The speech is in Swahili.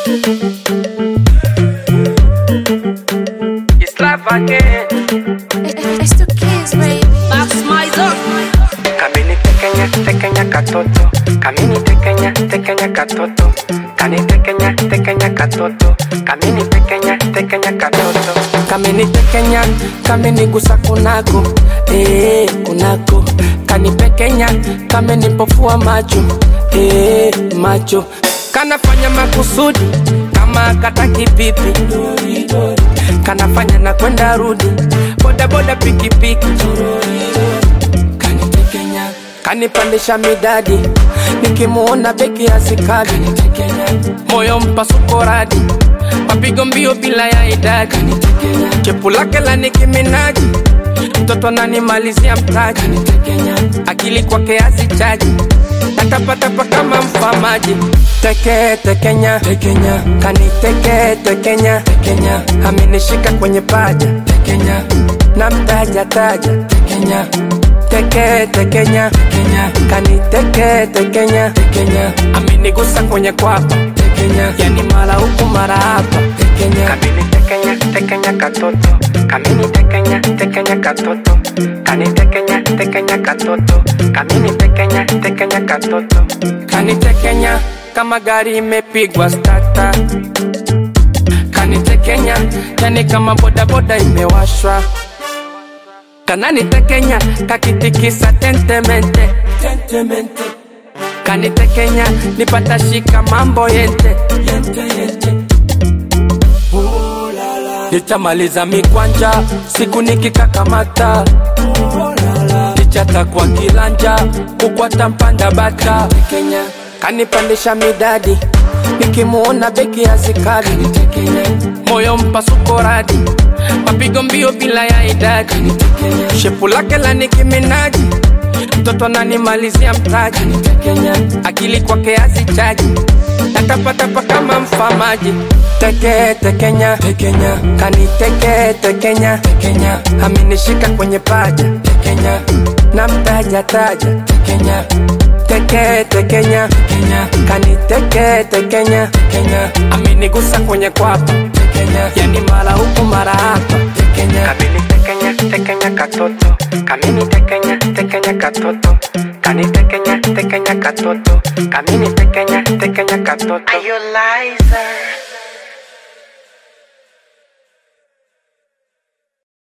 It's life again. It's the kids, baby. That's my zone. Kamini tekenya tekenya katoto. Kamini tekenya tekenya katoto. Kani tekenya tekenya katoto. Kamini tekenya tekenya katoto. Kamini tekenya kamini gusa kunako. Eh kunako. Kani pekenya kamini pofua macho. Eh macho. Kanafanya makusudi kama kataki pipi. Kanafanya na kwenda rudi. Boda boda pikipiki. Kanitekenya kanipandisha midadi nikimuona beki ya sikadi moyo mpasuko radi mapigo mbio bila ya idadi chepu lake la nikiminaji mtoto ananimalizia mtaji akili kwake hazichaji natapatapa kama mfamaji teke tekenya tekenya kaniteke tekenya tekenya amenishika kwenye paja tekenya na mtaja taja tekenya teke tekenya tekenya kaniteke tekenya tekenya amenigusa kwenye kwapa tekenya yani mara huku mara hapa tekenya kamini tekenya tekenya katoto kamini tekenya tekenya katoto kani tekenya tekenya katoto kamini tekenya tekenya katoto kani tekenya kama gari imepigwa stata kanitekenya yani kama bodaboda imewashwa kananitekenya kakitikisa tentemente tentemente kanitekenya nipata shika mambo yente yente yente nitamaliza mikwanja siku nikikakamata nichata kwa kilanja kukwata mpanda bata Kenya kanipandisha midadi nikimuona beki ya sikadi moyo mpasuko radi mapigo mbio bila ya idadi shepu lake la nikiminaji mtoto ananimalizia mtaji akili kwake hazichaji natapatapa kama mfamaji teke tekenya tekenya kaniteke tekenya tekenya amenishika kwenye paja tekenya na mtaja taja tekenya teke tekenya tekenya kaniteke tekenya tekenya amenigusa kwenye kwapa tekenya yani mara huku mara hapa tekenya kamini tekenya tekenya katoto kamini tekenya tekenya katoto kani tekenya tekenya katoto kamini tekenya tekenya katoto Are you liar?